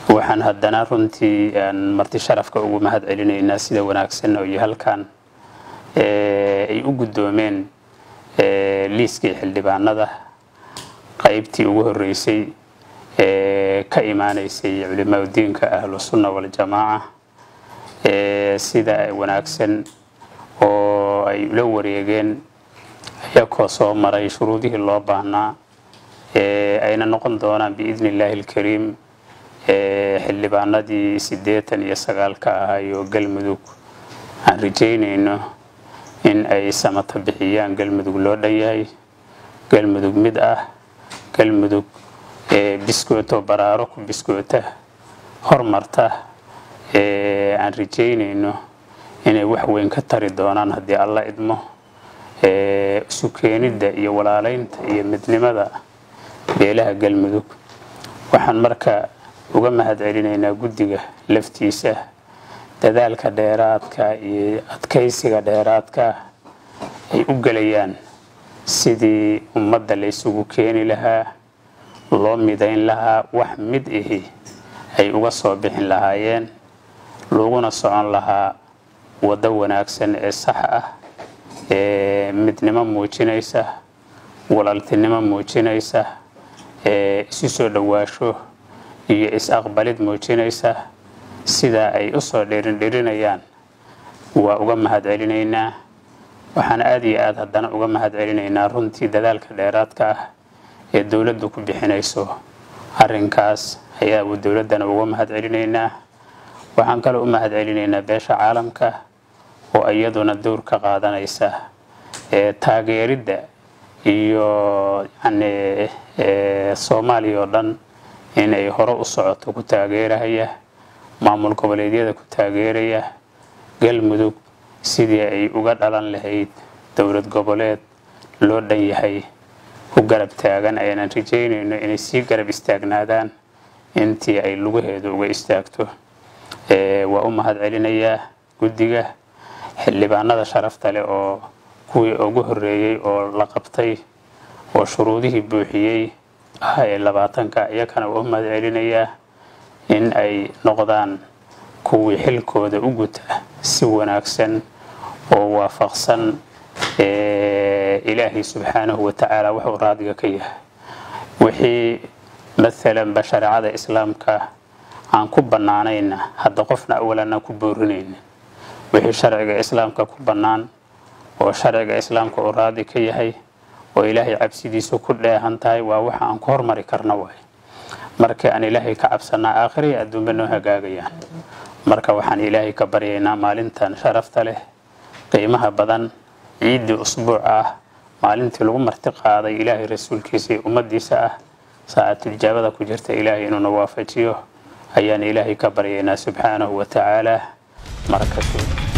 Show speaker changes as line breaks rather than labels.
waxaan haddana runtii marti sharafka ugu mahad celinaynaa sida wanaagsan oo iyo halkan ay u guddoomeen liiskii xildhibaanada qaybtii ugu horeysay ee ka imaanaysay culimaadudiinka ahlusunna waljamaaca sida wanaagsan oo ay ula wareegeen ayakoo soo maray shuruudihii loo baahnaa ayna noqon doonaan biidni illaahi alkariim xildhibaanadii siddeetan iyo sagaalka ahaayoo galmudug aan rajaynayno in ay samata bixiyaan galmudug loo dhan yahay galmudug mid ah galmudug biskooto baraaro ku biskoota hormarta aan rajaynayno inay wax weyn ka tari doonaan haddii alla idmo isu keenidda iyo walaalaynta iyo midnimada beelaha galmudug waxaan marka uga mahad celinaynaa guddiga laftiisa dadaalka dheeraadka iyo adkaysiga dheeraadka ay u gelayaan sidii ummadda la ysugu keeni lahaa loo midayn lahaa wax mid ahi ay uga soo bixin lahaayeen laguna socon lahaa waddo wanaagsan ee sax ah ee midnimo muujinaysa walaaltinimo muujinaysa ee isu soo dhowaasho iyo is-aqbalid muujinaysa sidaa ay u soo dhiirindhirinayaan waa uga mahad celinaynaa waxaan aada iyo aada haddana uga mahad celinaynaa runtii dadaalka dheeraadka ah ee dowladdu ku bixinayso arrinkaas ayaa dowladdana uga mahad celinaynaa waxaan kaloo u mahad celinaynaa beesha caalamka oo iyaduna dowr ka qaadanaysa ee taageeridda iyo yani soomaaliya oo dhan inay hore u socoto ku taageerahaya maamul goboleedyada ku taageeraya galmudug sidii ay uga dhalan lahayd dowlad goboleed loo dhan yahay ku garab taagan ayaanan rajaynayno inay sii garab istaagnaadaan intii ay lugaheedu uga istaagto waa u mahad celinayaa guddiga xildhibaanada sharafta leh oo kuwii ugu horeeyey oo la qabtay oo shuruudihii buuxiyey ah ee labaatanka iyakana waa u mahad celinayaa in ay noqdaan kuwii xilkooda u guta si wanaagsan oo waafaqsan ilaahay subxaanahu watacaala wuxuu raadiga ka yahay wixii maalanba shareecada islaamka aan ku bannaanayna hadda qofna awalanaan ku boorinayna wixii sharciga islaamka ku bannaan oo sharciga islaamka uu raadi ka yahay oo ilaahay cabsidiisu ku dheehan tahay waa waxa aan ku hormari karna waay marka aan ilaahay ka cabsanaa aakhiriya adduunba noo hagaagayaan marka waxaan ilaahay ka baryaynaa maalintan sharafta leh qiimaha badan ciiddii usbuuc ah maalintii lagu marti qaaday ilaahay rasuulkiisa iyo ummaddiisa ah saacatulijaabada ku jirta ilaahay inuuna waafajiyo ayaan ilaahay ka baryaynaa subxaanahu wa tacaala markatu